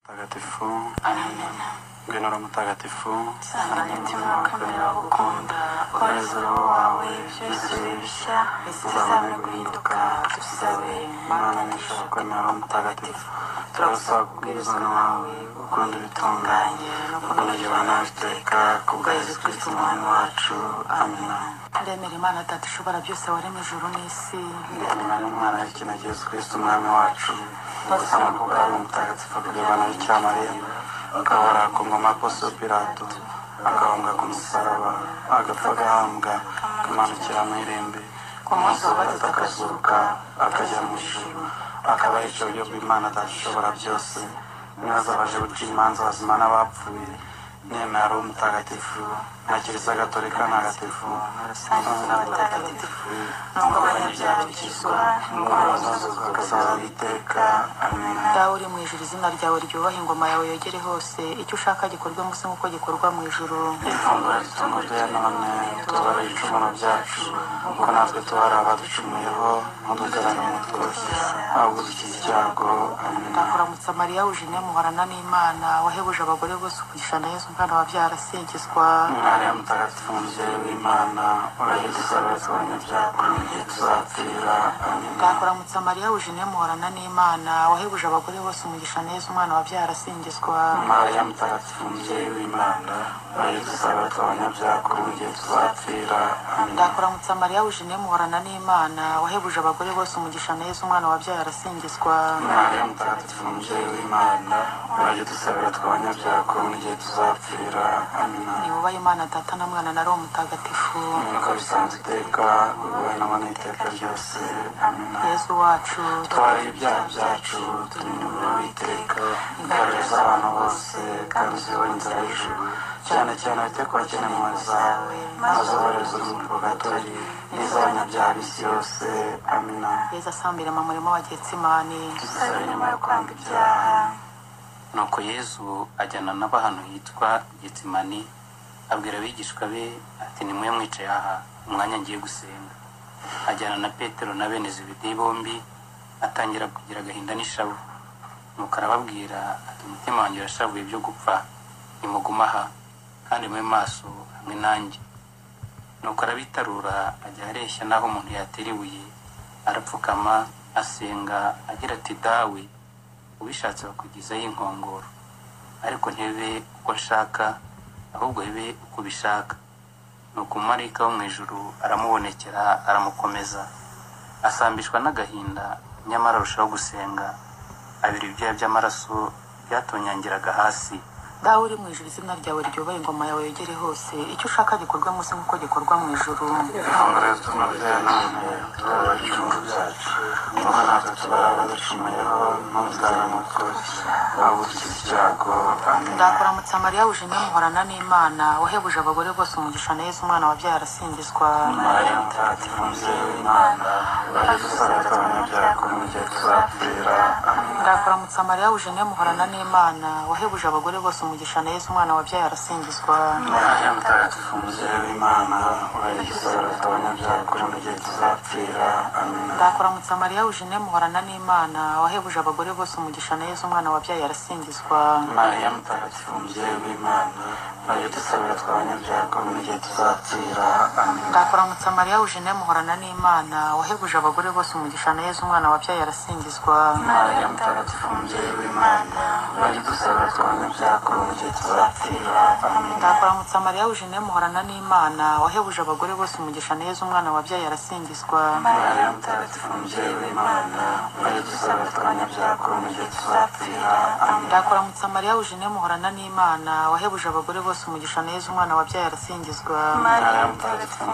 mutagatifu ngwino mutagatifu sanganya umutima wa kamere wagukunda umwuzuro wawe byose bishya bizazane guhinduka dusabe mana n'ijoro kwemera mutagatifu turagusaba kubwiriza wawe gukunda ibitunganye no kunogerwa nawe iteka kubwa yesu kristo umwami wacu amina ndemera imana data ishobora byose warema ijuru n'isi ndemera n'umwana w'ikinege yesu kristo umwami wacu ubuzima bw'ubwami mutagatifu bw'ibana bikira mariya agahora ku ngoma apostol pilato agahunga ku musaraba agapfa agahambwa akamanukira mu irembe ku munsi wa gatatu akazuka akajya mu ijuru akaba ari cyo buryo bw'imana data ishobora byose nibaza baje guca imanza abazima n'abapfuye nemera ari umutagatifu na kiliziya gatolika ntagatifu rusange n'abatagatifu n'ubwo abanyabyaha bikizwa indwara zose zikazaba iteka amena dawe uri mu ijuru izina ryawe ryubaha ingoma yawe yogere hose icyo ushaka gikorwe munsi nk'uko gikorwa mu ijuru ifunguro ritungo rya none tubarira ibicumuro byacu kuko natwe tubara abaducumuyeho ntudugabane umutwe ahubwo dukize icyago amena ndakuramutsa mariya wujine muhorana n'imana wahebuje abagore bose umugisha na yesu umwana wa byarasingizwa mwariya mutagatifu mubyeyi w'imana urahidusabira abanyabyaha igihe tuzapfira amena ndakuramutsa mariya wujine muhorana n'imana wahebuje abagore bose umugisha na yesu umwana wa byarasingizwa mariya mutagatifu mubyeyi w'imana urahidusabira abanyabyaha igihe tuzapfira amena ndakuramutsa mariya wujine muhorana n'imana wahebuje abagore bose umugisha na yesu umwana wa byarasingizwa Mariya mutagatifu mubyeyi w'Imana urajye dusabira twabanyabyaha ko n'igihe tuzapfira amina niwubaha imana data na mwana na roho mutagatifu nk'uko bisanzwe iteka ubahe nabo n'iteka ryose amina yesu wacu twari ibyaha byacu turinda umuriro w'iteka igarurire z'abantu bose kandi uziyobore inzira y'ijuru cyane cyane wite ku bakene mu mazu zawe maze ubohereze urumuri rugatori n'iz'abanyabyaha b'isi yose amina yesu asambire mu murimo wa getsimani dusabire nyuma yo kwanga ibyaha nuko yesu ajyana nabo ahantu hitwa getsimani abwira abigishwa be ati nimwe mwicaye aha umwanya ngiye gusenga ajyana na petero na bene zebedi bombi atangira kugira agahinda n'ishavu nuko arababwira ati umutima wanjye urashavuye byo gupfa nimuguma aha kandi mube maso hamwe nanjye nuko arabitarura ajya areshya n'aho umuntu yatera ibuye arapfukama asenga agira ati dawe ubishatse bakugezaho inkongoro ariko ntebe uko nshaka ahubwo bibe uko ubishaka nuko umumarayika wo mu ijuru aramubonekera aramukomeza asambishwa n'agahinda nyamara arushaho gusenga abira ibyuya by'amaraso byatonyangiraga hasi dawe uri mu ijuru izina ryawe ryubahe ingoma yawe yegere hose icyo ushaka gikorwe munsi nk'uko gikorwa mu ijuru ifunguro tunoze none turabara ibicumuro byacu nuko natwe tubara abaducumuyeho ntuzabone umutwe waba udukiza icyago amina ndakuramutsa mariya wujine muhorana n'imana wahebuje abagore bose umugisha na yesu umwana wa byarasingizwa mariya mutagatifu mubyeyi w'imana urajye dusabira abanyabyaha ko mu gihe tuzapfira amina ndakuramutsa mariya wujine muhorana n'imana wahebuje abagore bose umugisha na yesu umwana wa byarasingizwa mariya mutagatifu mubyeyi w'imana urajye dusabira abanyabyaha ko mu gihe tuzapfira amina ndakuramutsa mariya wujine muhorana n'imana wahebuje abagore bose umugisha na yesu umwana wabyaye arasingizwa mariya mutagatifu mubyeyi w'imana urajye dusabira abanyabyaha ko mu gihe tuzapfira amina ndakuramutsa mariya wujine muhorana n'imana wahebuje abagore bose umugisha na yesu umwana wabyaye arasingizwa Mariya mutagatifu mubyeyi w'Imana bari dusaba twanyabyago mu gihe tuzapfira amina ndakuramutsa mariya wujine muhorana n'imana wahebuje abagore bose umugisha na yesu umwana wabyaye arasingizwa Mariya mutagatifu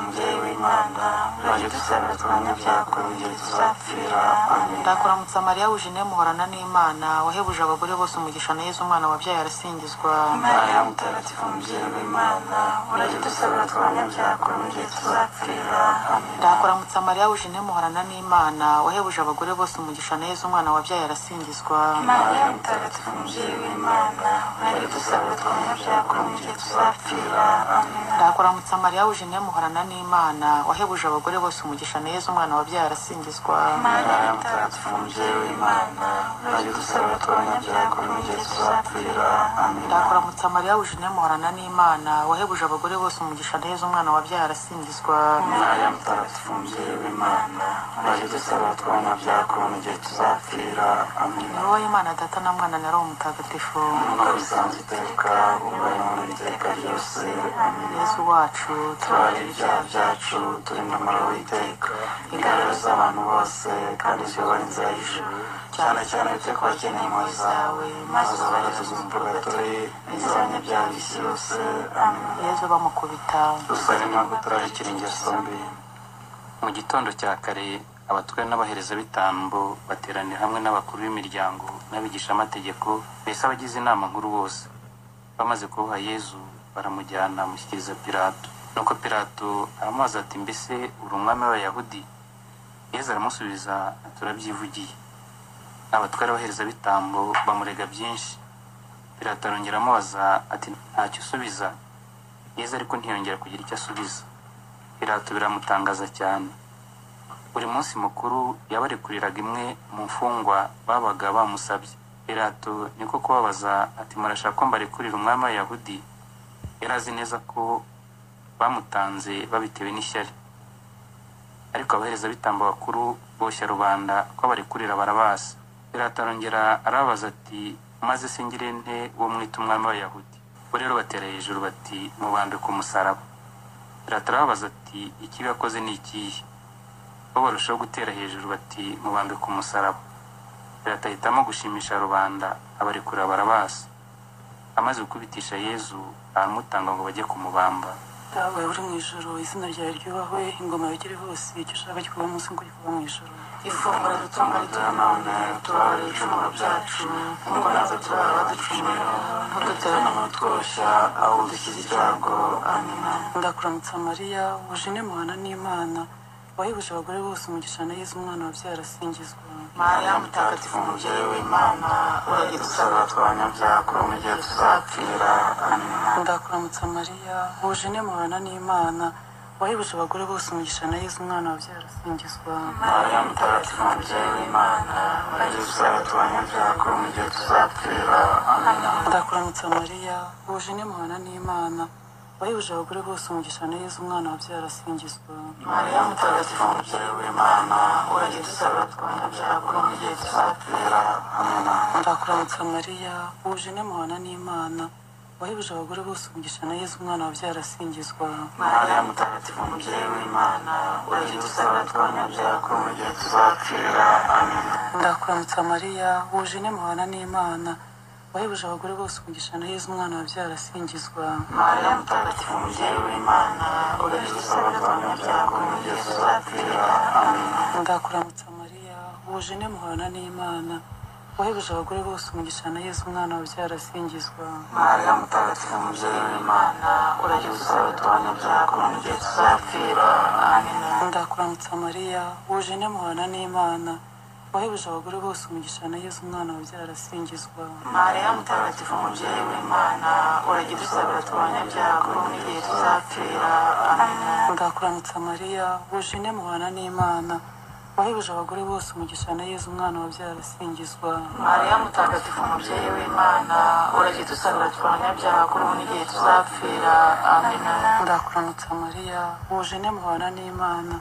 mubyeyi w'Imana bari dusaba twanyabyago mu gihe tuzapfira amina ndakuramutsa mariya wujine muhorana n'imana wahebuje abagore bose umugisha na yesu umwana wabyaye arasingizwa Mariya mutagatifu mubyeyi w'Imana bari dusaba twanyabyago mu gihe tuzapfira amina ndakuramutsa mariya wujine muhorana n'imana wahebuje abagore bose umugisha na yesu umwana wabyaye arasingizwa Mariya mutagatifu mubyeyi w'Imana bari dusaba twanyabyago mu gihe tuzapfira amina ndakuramutsa mariya wujine muhorana n'imana wahebuje abagore bose umugisha na yesu umwana Mariya mutagatifu mubyeyi w'Imana wabyaye arasingizwa mwari dusabe twumve byakomeje tuzapfira amina ndakuramutsa mariya wujeniya muhorana n'imana wahebuje abagore bose umugisha na yezu umwana wabyaye arasingizwa mana mutagatifu mubyeyi w'imana mwari dusabe twabanyabyaha kuri mugezi tuzapfira amina ndakuramutsa mariya wujeniya muhorana n'imana wahebuje abagore bose umugisha na yezu umwana wabyaye arasingizwa mariya mutagatifu mubyeyi w'imana mwari dusaba twabanyabyaha kuri mugezi tuzapfira amina ni wowe imana data na mwana na roho mutagatifu nk'uko bisanzwe iteka uba none iteka ryose amina yezu wacu twari tubabarira ibyaha byacu turinda amaraho iteka igaragaza abantu bose kandi tuyobora inzira y'ijuru cyane cyane wite ku bakeneye impuhwe zawe maze uzabagezaze mu purgatori n'iz'abanyabyaha b'isi yose amina yezu bamukubita dusabe imana kutararikira ingeso mbi mu gitondo cya kare abatware n'abaherezabitambo bateranira hamwe n'abakuru b'imiryango n'abigishamategeko mbese abagize inama nkuru bose bamaze kuboha yezu baramujyana amushyikiriza pirato nuko pirato aramubaza ati mbese uri umwami w'abayahudi yezu aramusubiza ati urabyivugiye abatware n'abaherezabitambo bamurega byinshi pirato arongera amubaza ati ntacyo usubiza yezu ariko ntiyongera kugira icyo asubiza pirato biramutangaza cyane buri munsi mukuru yabarekuriraga imwe mu mfungwa babaga bamusabye pirato niko kubabaza ati murashaka ko mbarekurira umwami w'abayahudi yari azi neza ko bamutanze babitewe n'ishyari ariko abaherezabitambo bakuru boshya rubanda ko abarekurira barabasa pirato arongera arababaza ati maze singire nte uwo mwita umwami w'abayahudi bo rero batera hejuru bati mubandwe ku musaraba Pirato arababaza ati ikibi yakoze ni ikihe bo barushaho gutera hejuru bati mubambe ku musaraba Pirato ahitamo gushimisha rubanda abarekura barabasa amaze gukubitisha yezu aramutanga ngo bajye kumubamba dawe uri mu ijoro izina ryawe ryubahwe ingoma yogere hose icyo ushaka gikorwa mu isi ngo gikorwa mu ijoro ifunguro dutunga rituha none tubabarira ibicumuro byacu nk'uko natwe tubaha abaducumura ntudutera no mu tworoshya ahubwo dukize ibyago amina ndakuramutsa mariya wujene muhana n'imana wahebuje abagore bose umugisha na yezu umwana wabyaye arasingizwa mariya mutagatifu umubyeyi w'imana uragira dusaba usaba twabanyabyaha kuri mugezi tuzapfira amina ndakuramutsa mariya wujene muhana n'imana wahebuje abagore bose umugisha na yezu umwana wabyaye arasingizwa mariya mutagatifu mubyeyi w'imana mwari dusaba twabanyabyaha kuri mugezi tuzapfira amina ndakuramutsa mariya wujene muhana n'imana wahebuje abagore bose umugisha na yezu umwana wabyaye arasingizwa mariya mutagatifu umubyeyi w'imana uragira usaba twabanyabyaha kuri mugezi tuzapfira amina ndakuramutsa mariya wuje n'amuhana n'imana wahebuje abagore bose umugisha na yezu umwana wabyaye arasingizwa mariya mutagatifu mubyeyi w'imana uragira usaba twabanyabyaha kuri mugezi tuzapfira amina ndakuramutsa mariya wuje n'amuhana n'imana wahebuje abagore bose umugisha na yezu umwana wabyaye arasingizwa mariya mutagatifu umubyeyi w'imana uragira usaba twabanyabyaha kuri mugezi tuzapfira amina ndakuramutsa mariya wuje n'amuhana n'imana wahebuje abagore bose umugisha na yezu umwana wabyaye arasingizwa mariya mutagatifu umubyeyi w'imana uragira usaba twabanyabyaha kuri mugezi tuzapfira amina ndakuramutsa mariya wuje n'amuhana n'imana wahebuje abagore bose umugisha na yezu umwana wabyaye arasingizwa mariya mutagatifu umubyeyi w'imana uragira usaba twabanyabyaha kuri mugezi tuzapfira amina ndakuramutsa mariya wujene muhana n'imana wahebuje abagore bose umugisha na yezu umwana wabyaye arasingizwa mariya mutagatifu umubyeyi w'imana uragira usaba twabanyabyaha kuri mugezi tuzapfira amina ndakuramutsa mariya wujene muhana n'imana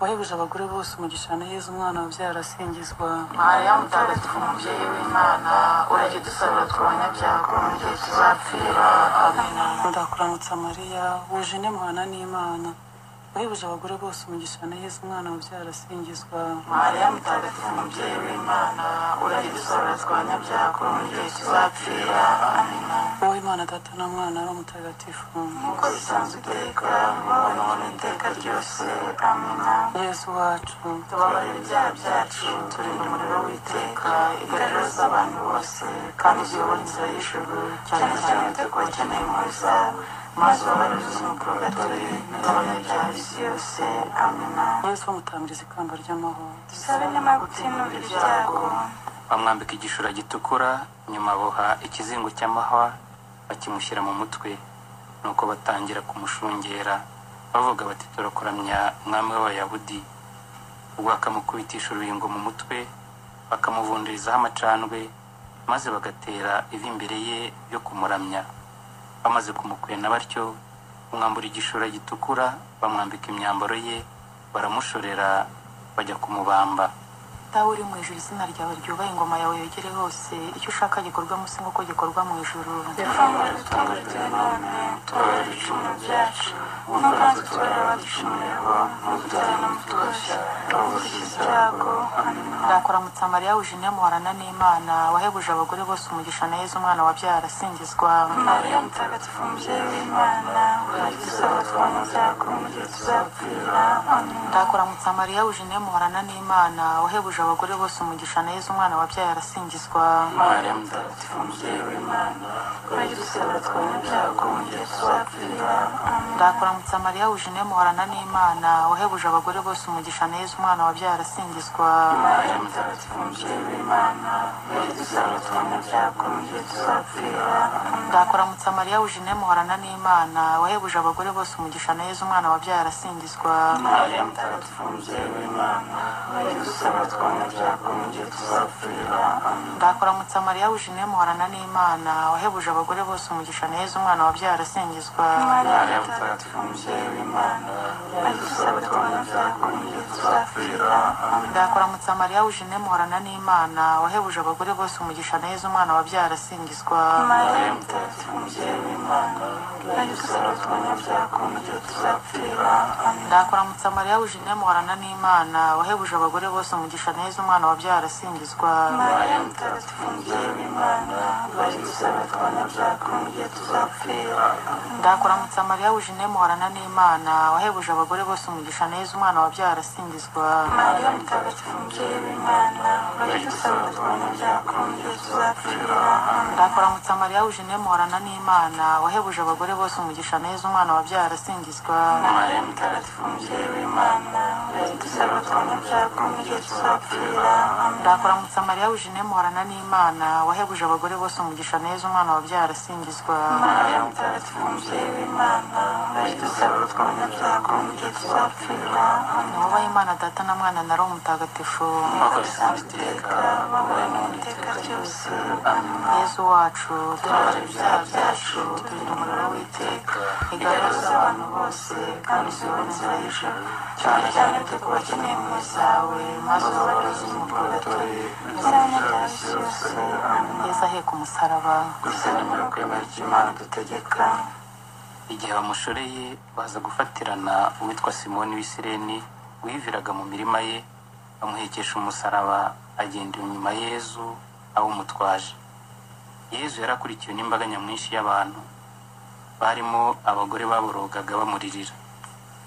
wahebuje abagore bose umugisha na yezu umwana wabyaye arasingizwa mariya mutagatifu umubyeyi w'imana uragira usaba twabanyabyaha kuri mugezi tuzapfira amina ndakuramutsa mariya wujene muhana n'imana wahebuje abagore bose umugisha na yezu umwana wabyaye arasingizwa mariya mutagatifu umubyeyi w'imana uragira usaba twabanyabyaha kuri mugezi tuzapfira amina wowe imana data na mwana ari umutagatifu nk'uko bisanzwe iteka wowe none iteka ryose amina yezu wacu tubabarira ibyaha byacu turinda umuriro w'iteka igaragaza abantu bose kandi uyobora inzira y'ijuru cyane cyane wite ku bakeneye impuhwe zawe maze ubabaririze mu purgatori n'abanyabyaha b'isi yose amina yezu bamutamiriza ikamba ry'amahoro dusabe nyuma yo gutinura ibyago bamwambika igishura gitukura nyuma aboha ikizingo cy'amahwa bakimushyira mu mutwe nuko batangira kumushungera bavuga bati turakuramya umwami w'abayahudi ubwo bakamukubitisha urubingo mu mutwe bakamuvundirizaho amacandwe maze bagatera ivi imbere ye yo kumuramya bamaze kumukwena batyo bamwambura igishura gitukura bamwambika imyambaro ye baramushorera bajya kumubamba dawe uri mu ijuru izina ryawe ryubahe ingoma yawe yegere hose icyo ushaka gikorwa munsi nk'uko gikorwa mu ijuru Yehova dutandukire none tubabarire ibicumuro byacu nkuko natwe tubarira abadushumirwa ntudutane n'umutuzo tubabuze ibyago amen ndakuramutsa mariya wije muharana n'imana wahebuje abagore bose umugisha na yezu umwana wabyara asingizwa mariya mutagatifu mubyeyi w'imana uradusaba twaba mu byago mu gihe tuzapfira amen ndakuramutsa mariya wije muharana n'imana wahebuje abagore bose umugisha na yezu umwana wabyara asingizwa mariya mutagatifu mubyeyi w'imana uradusaba twaba mu byago mu gihe tuzapfira amen ndakuramutsa mariya wije muharana n'imana wahebuje abagore bose umugisha na yezu umwana wabyara asingizwa mariya mutagatifu mubyeyi w'imana uradusaba twaba mu byago mu gihe tuzapfira amen ndakuramutsa mariya wuje muharana n'imana wahebuje abagore bose umugisha na yezu umwana wabyara asingizwa mariya mutagatifu mubyeyi w'imana uradusaba twaba mu byago mu gihe tuzapfira amen ndakuramutsa mariya wuje muharana n'imana wahebuje abagore bose umugisha na yezu umwana wabyara asingizwa mariya mutagatifu mubyeyi w'imana uradusaba twaba mu byago mu gihe tuzapfira amen ndakuramutsa mariya wuje muharana n'imana wahebuje abagore bose umugisha na yezu umwana wabyara asingizwa mariya mutagatifu mubyeyi w'imana uradusaba twaba mu byago mu gihe tuzapfira amen ndakuramutsa mariya wuje muharana n'imana wahebuje abagore bose umugisha na yezu umwana wabyara asingizwa mariya mutagatifu mubyeyi w'imana uradusaba twaba mu byago mu gihe tuzapfira amen ndakuramutsa mariya wuje muharana n'imana wahebuje abagore bose umugisha na yezu umwana wabyara asingizwa mariya mutagatifu mubyeyi w'imana uradusaba twaba mu byago mu gihe tuzapfira amen ndakuramutsa mariya wuje muharana n'imana wahebuje abagore bose umugisha na yezu umwana wabyara asingizwa mariya mutagatifu mubyeyi w'imana uradusaba twaba mu byago mu gihe tuzapfira amen ndakuramutsa mariya wuje muharana n'imana wahebuje abagore bose umugisha na yezu umwana wabyara asingizwa mariya mutagatifu mubyeyi w'imana uradusaba twaba mu byago mu gihe tuzapfira amen nubaha imana data na mwana na roho mutagatifu nk'uko bisanzwe iteka babaye n'iteka ryose amen yezu wacu tubabarira ibyaha byacu turinda umuriro w'iteka igaruza abantu bose kandi usubire mu nzira y'ijoro cyane cyane twe ku bakeneye impuhwe zawe maze ubabareze mu purgatori n'izabanyabyaha b'isi yose amen yezu aheka umusaraba gusa nimero kwemera icyo imana dutegeka igihe bamushoreye baza gufatirana uwitwa simoni w'isireni wiviraga mu mirima ye bamuhekesha umusaraba agenda inyuma yezu awumutwaje yezu yari akurikiwe n'imbaga nyamwinshi y'abantu barimo abagore baborogaga bamuririra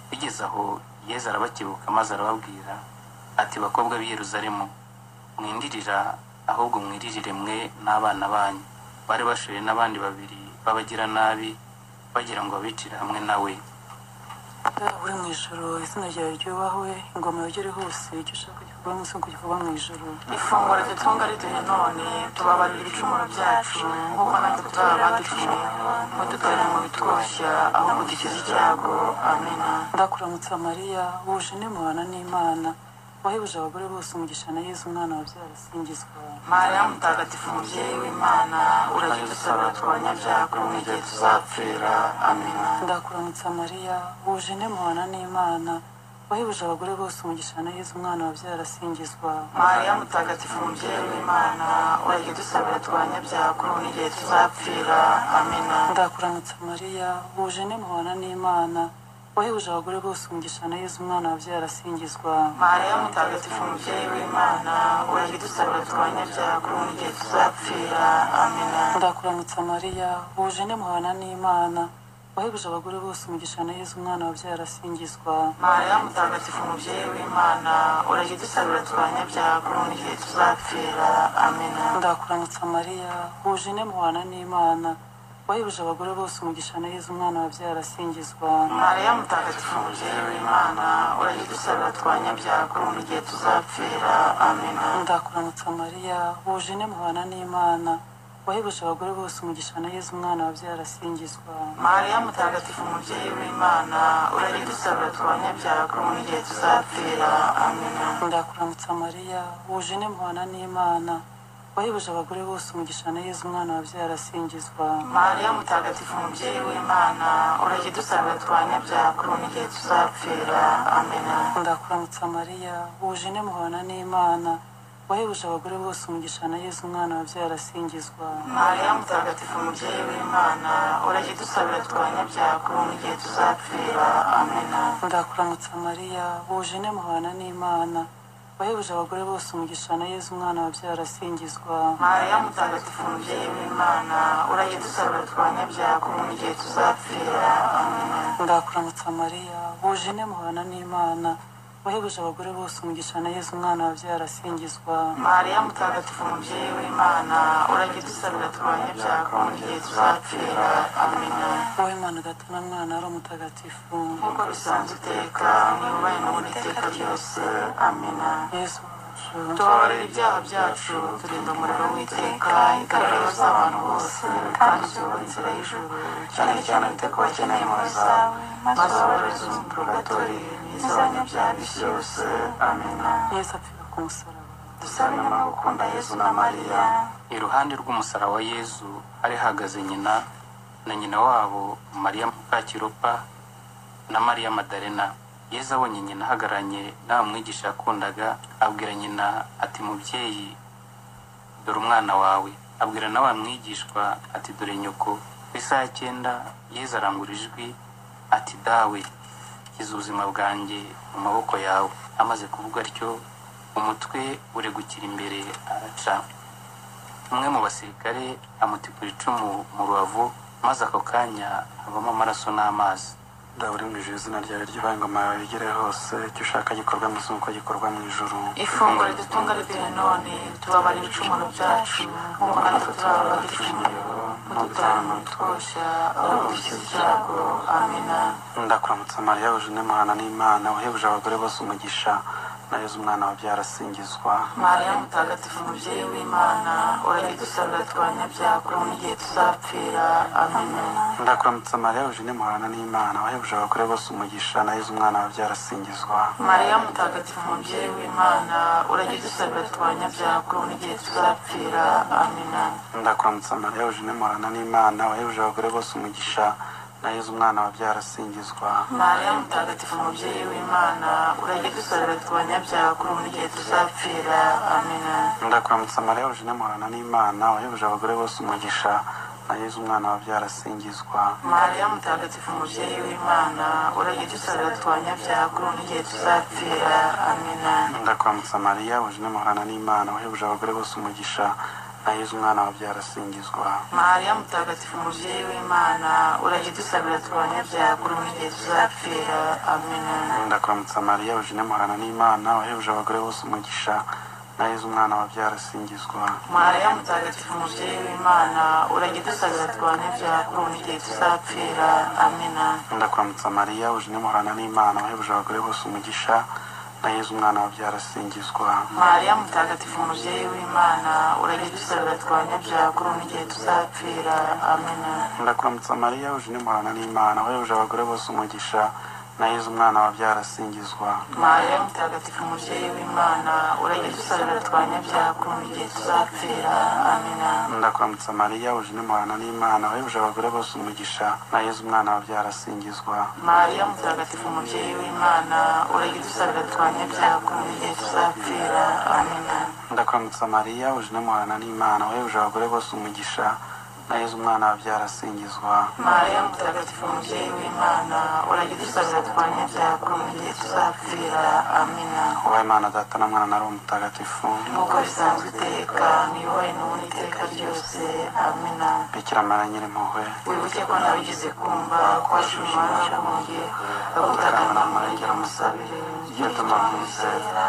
bigeze aho yezu arabakebuka maze arababwira ati bakobwa b'i yeruzalemu mwindirira ahubwo mwiririre mwe n'abana banyu bari bashoye n'abandi babiri b'abagiranabi bagira ngo babicire hamwe nawe Data uri mu ijoro izina ryawe ryubahwe ingoma yogere hose icyo ushaka gikorwa munsi nk'uko gikorwa mu ijoro ifunguro dutunga riduhe none tubabarira ibicumuro byacu nk'uko natwe tuzaba baducumuye mudutore mu bitwoshya ahubwo dukize icyago amena ndakuramutsa mariya wuje n'imuhana n'imana wahebuje abagore bose umugisha na yezu umwana wabyara asingizwa mariya mutagatifu mubyeyi w'imana urajya udusaba twabanyabyago mu gihe tuzapfira amena ndakuramutsa mariya wuje n'imuhana n'imana wahebuje abagore bose umugisha na yezu umwana wabyara asingizwa mariya mutagatifu mubyeyi w'imana urajya udusabira twabanyabyago n'igihe tuzapfira amena ndakuramutsa mariya wuje n'imuhana n'imana wahebuje abagore bose umugisha na yezu umwana wabyara asingizwa mariya mutagatifu mubyeyi w'imana urajya udusabira twabanyabyago n'igihe tuzapfira amena ndakuramutsa mariya wuje n'imuhana n'imana wahebuje abagore bose umugisha na yezu umwana wabyara asingizwa mariya mutagatifu mubyeyi w'imana urajya udusabira twabanyabyago n'igihe tuzapfira amena ndakuramutsa mariya wuje n'imuhana n'imana wahebuje abagore bose umugisha na yezu umwana wabyara asingizwa mariya mutagatifu mubyeyi w'imana urajya udusabira twabanyabyago n'igihe tuzapfira amena ndakuramutsa mariya wuje n'imuhana n'imana wahebuje abagore bose umugisha na yezu umwana wabyara asingizwa mariya mutagatifu umubyeyi w'imana uragenda usabira twabanyabyago n'igihe tuzapfira amina ndakuramutsa mariya wuje n'impuhana n'imana wahebuje abagore bose umugisha na yezu umwana wabyara asingizwa mariya mutagatifu umubyeyi w'imana uragenda usabira twabanyabyago n'igihe tuzapfira amina ndakuramutsa mariya wuje n'impuhana n'imana wahebuje abagore bose umugisha na yezu umwana wabyara asingizwa mariya mutagatifu umubyeyi w'imana uragenda usabira twabanyabyago n'igihe tuzapfira amina ndakuramutsa mariya wuje n'impuhana n'imana wahebuje abagore bose umugisha na yezu umwana wabyara asingizwa mariya mutagatifu umubyeyi w'imana uragenda usabira twabanyabyago n'igihe tuzapfira amina ndakuramutsa mariya wuje n'impuhana n'imana wahebuje abagore bose umugisha na yezu umwana wabyara asingizwa mariya mutagatifu umubyeyi w'imana uragenda usabira twabanyabyago n'igihe tuzapfira amina wowe imana ugatuma mwana ari umutagatifu nk'uko bisanzwe iteka ntibubaye n'ubundi iteka ryose amina yezu wacu tubabarira ibyaha byacu turinda umuriro w'iteka igaragaza abantu bose kandi uzobora inzira y'ijuru cyane cyane wite ku bakeneye impuhwe zawe maze ubabareze umutugatori n'izabanyabyaha b'isi yose amina yesu apfira ku musaraba dusabe nyuma gukunda yesu na mariya iruhande rw'umusaraba wa yezu hari hahagaze nyina na nyina wabo mariya mukakiropa na mariya madarena yezu abonye nyina ahagararanye n'aba mwigisha yakundaga abwira nyina ati mubyeyi dore umwana wawe abwira na wa mwigishwa ati dore nyoko ku isaha ya cyenda yezu arangura ijwi ati dawe shyize ubuzima bwanjye mu maboko yawe amaze kuvuga atyo umutwe uregukira imbere araca umwe mu basirikare amutikura icumu mu rubavu maze ako kanya havamo amaraso n'amazi dawuri mu ijuru izina ryawe ryubaha ingoma yawe igere hose icyo ushaka gikorwa mu isi nk'uko gikorwa mu ijuru ifunguro ridutunga riduhe none tubabara ibicumuro byacu nk'uko natwe turababara ibicumuro mudutange twosha aho dushyize ibyago amina ndakuramutsa mariya wuje n'imana n'imana uhebuje abagore bose umugisha na yezu umwana wabyara asingizwa mariya mutagatifu umubyeyi w'imana uragidusabira twabanyabyago n'igihe tuzapfira amina ndakuramutsa mariya wuje n'imana n'imana uhebuje abagore bose umugisha na yezu umwana wabyara asingizwa mariya mutagatifu umubyeyi w'imana uragidusabira twabanyabyago n'igihe tuzapfira amina ndakuramutsa mariya wuje n'imana n'imana uhebuje abagore bose umugisha na yezu umwana wabyara asingizwa mariya mutagatifu umubyeyi w'imana uragidusabira twabanyabyago n'igihe tuzapfira amina ndakuramutsa mariya wuje n'imana n'imana uhebuje abagore bose umugisha na yezu umwana wabyara asingizwa mariya mutagatifu umubyeyi w'imana uragidusabira twabanyabyago n'igihe tuzapfira amina ndakuramutsa mariya wuje n'imana n'imana uhebuje abagore bose umugisha na yezu umwana wabyara asingizwa mariya mutagatifu umubyeyi w'imana uragidusabira twabanyabyago n'igihe tuzapfira amina ndakuramutsa mariya wuje n'imana n'imana uhebuje abagore bose umugisha na yezu umwana wabyara asingizwa mariya mutagatifu umubyeyi w'imana uragidusabira twabanyabyago n'igihe tuzapfira amina ndakuramutsa mariya wuje n'imana n'imana uhebuje abagore bose umugisha na yezu umwana wabyara asingizwa mariya mutagatifu umubyeyi w'imana uragidusabira twabanyabyago n'igihe tuzapfira amina ndakuramutsa mariya wuje n'imana n'imana uhebuje abagore bose umugisha na yezu umwana wabyara asingizwa mariya mutagatifu umubyeyi w'imana uragidusabira twabanyabyago n'igihe tuzapfira amina ndakuramutsa mariya wuje n'imana n'imana uhebuje abagore bose umugisha na yezu umwana wabyara asingizwa mariya mutagatifu umubyeyi w'imana uragidusabira twabanyabyago n'igihe tuzapfira amina ndakuramutsa mariya wuje n'imana n'imana uhebuje abagore bose umugisha na yezu umwana wabyara asingizwa mariya mutagatifu umubyeyi w'imana uragidusabira twabanyabyago n'igihe tuzapfira amina wowe imana data na mwana na roho mutagatifu nk'uko bisanzwe iteka ntibibaye n'ubundi iteka ryose amina bikira mara nyirimpuhwe wibuke ko nabigize kumva kwashimira waguye agutaka namurengera musabire gituma mwizera